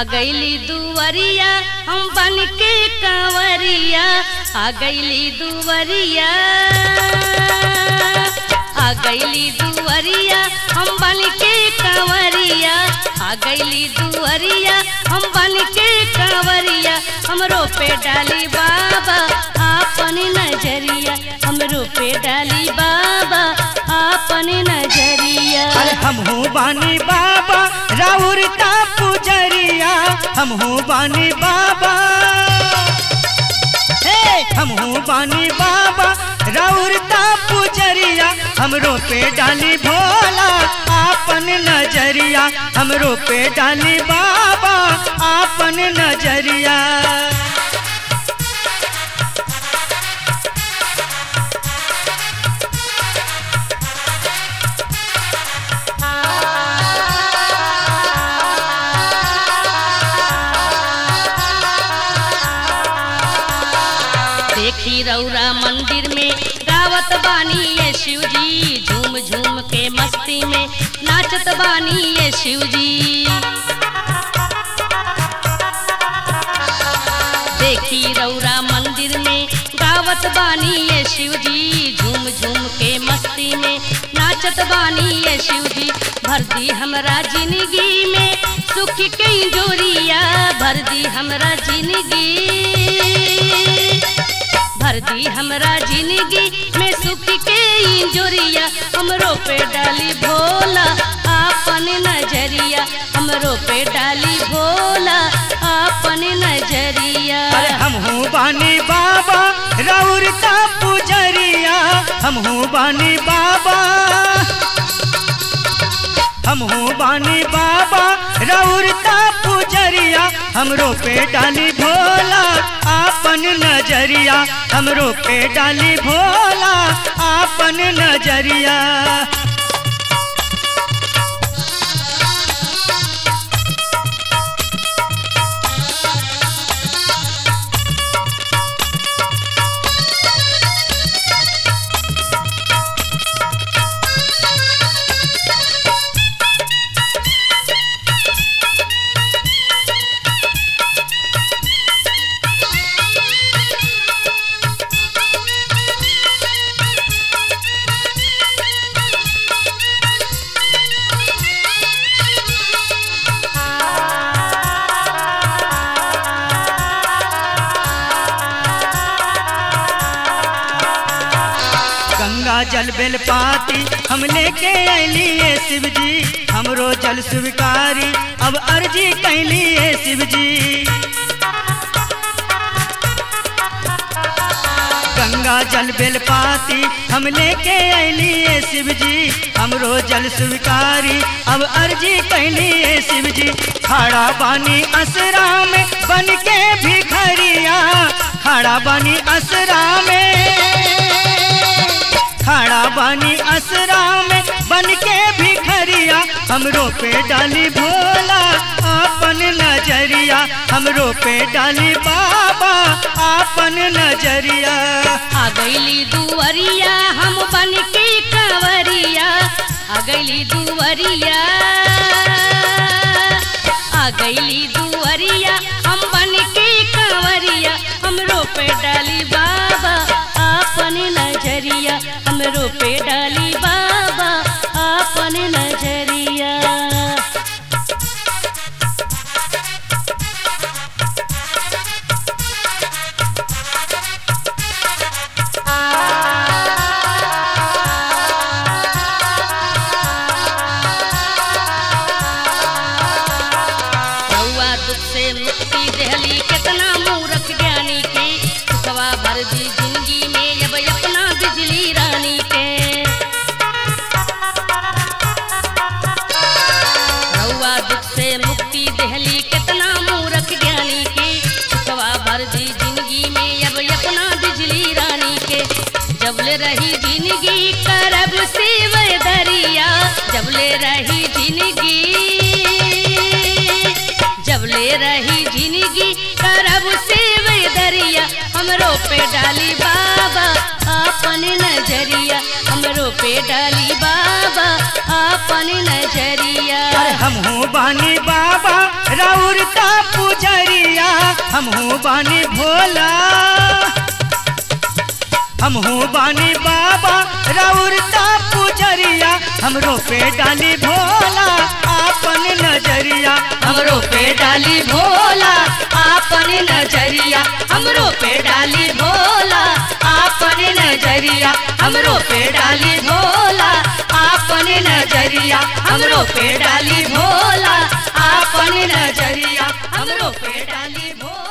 आ गईली दुवरिया हम बन के कंवरिया आ गईली दुवरिया आ गईली दुवरिया हम बन के कंवरिया आ गईली दुवरिया हम बन के कंवरिया हमरो पे डाली बाबा आपन नजरिया हमरो पे डाली बाबा आपन नजरिया अरे हमहू बानी बाबा राउर का पुजरिया हमहू बानी बाबा हे हमहू बानी बाबा राउर का पुजरिया हमरो पे डाली भोला आपन नजरिया हमरो पे डाली बाबा आपन नजरिया देखी रौरा मंदिर में गावत बानी ये शिव जी झूम झूम के मस्ती में नाचत बानी ये शिव जी देखी रौरा मंदिर में गावत बानी ये शिव जी झूम झूम के मस्ती में नाचत बानी ये शिव जी भर दी हमरा जिंदगी में सुख के जोरिया भर दी हमरा जिंदगी भर दी हमरा जिंदगी में सुख के जोरिया हमरो पे डाली भोला आपन नजरिया हमरो पे डाली भोला आपन नजरिया अरे हमहू बानी बाबा राउर का पुजरिया हमहू बानी बाबा हमहू बानी बाबा राउर का पुजरिया हमरो पे डाली भोला आपन नजरिया हमरो पे डाली भोला आपन नजरिया गंगा जल बेल पाती हम लेके अली ये शिव जी हमरो जल स्वीकारी अब अर्जी कैली ये शिव जी गंगा जल बेल पाती हम लेके अली ये शिव जी हमरो जल स्वीकारी अब अर्जी कैली ये शिव जी खड़ा बानी असरा में बन के भिखरिया खड़ा बानी असरा में खड़ा बानी असरा में बन के भिखरिया हमरो पे डाली भोला आपन नजरिया हमरो पे डाली बाबा आपन नजरिया आ गईली दुवरिया हम बन के कंवरिया आ गईली दुवरिया आ गईली दुवरिया हम बन के कंवरिया हमरो पे डाली बाबा आपन नजरिया हमरो पे डाली बाबा आपन नजरिया रउआ दुख से मुक्ति देहली कितना मूर्ख ज्ञानी के सुखवा भर दी जिंदगी में अब अपना बिजली रानी के रउआ दुख से मुक्ति देहली कितना मूर्ख ज्ञानी के सुखवा भर दी जिंदगी में अब अपना बिजली रानी के जबले रही जिंदगी करब शिव दरिया जबले रही जिंदगी जबले रही जिंदगी करब शिव दरिया हमरो पे डाली बाबा आपन नजरिया हमरो पे डाली बाबा आपन नजरिया अरे हमहू बानी बाबा राउरता पुजरिया हमहू बानी भोला हमहू बानी बाबा राउरता पुजरिया हमरो पे डाली भोला आपन नजरिया हमरो पे डाली भोला आपन नजरिया हमरो पे डाली भोला आपन नजरिया हमरो पे डाली भोला आपन नजरिया हमरो पे डाली भोला आपन नजरिया हमरो पे डाली भोला